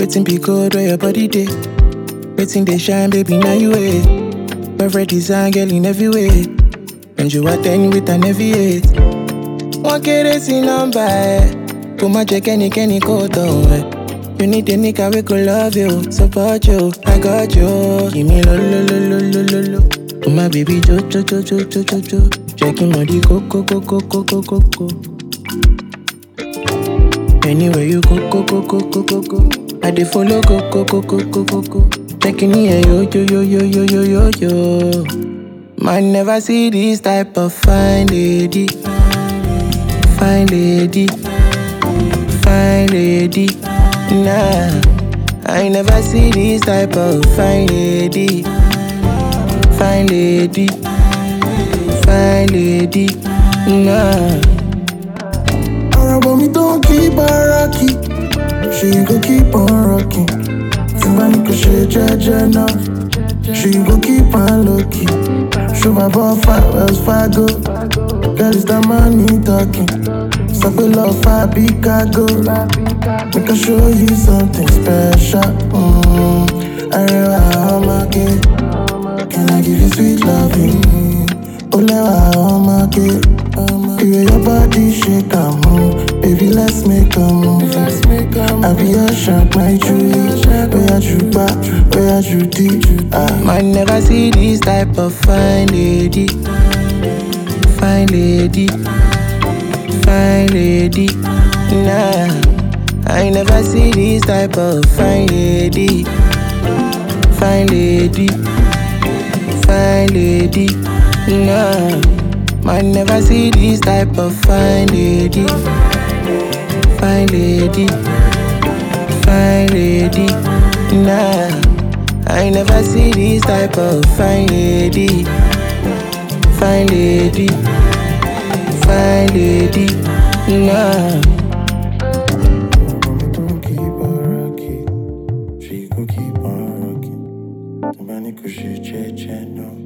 Waiting be cold where your body day. Waiting they shine, baby, now you wait. Perfect design, girl, in every way. And you are ten with an heavy eight. One kere sí nọ́mbà ẹ̀. Kò má jẹ́ kẹ́nikẹ́ni kó tọ̀ ẹ̀. You need a nigga we could love you, support you, I got you. Give me lo lo lo lo lo lo lo. Oh my baby jo jo jo jo jo jo jo. Checking body go go go go go go go go. Anywhere you go go go go go go go. I dey follow go go go go go go go. Checking here yo yo yo yo yo yo yo yo. Man never see this type of fine lady. Fine lady. Fine lady. Nah. I never see this type of fine lady. Fine lady. Fine lady. Nah. Ọ̀rọ̀ mi tó ń kí báràkì, ṣe go keep on rocking. Tí bá ní kò ṣe jẹ́jẹ́ náà, ṣe go keep on lucky. Ṣo máa bọ́ fà Wells Fargo, girl is that money talking. Sọ pé lọ fà bí cargo, make I show you something special. Mm, Arẹwà ọmọge, can I give you sweet loving? Ó lẹ́wà ọmọge. The way your body shake and move, baby, let's make a move. I be your shark, my Julie. Where you back, where you deep. Ah, Man never see this type of fine lady. Fine lady. Fine lady. Nah. I never see this type of fine lady. Fine lady. Fine lady. Nah. Man never see this type of fine lady. Fine lady. Fine lady. Nah. I never see this type of fine lady. Fine lady. Fine lady. Nah. ọ̀rọ̀ mi tó ń keep on rocking, she go keep on rocking. Tí bá ní kò ṣe jẹ́jẹ́ náà.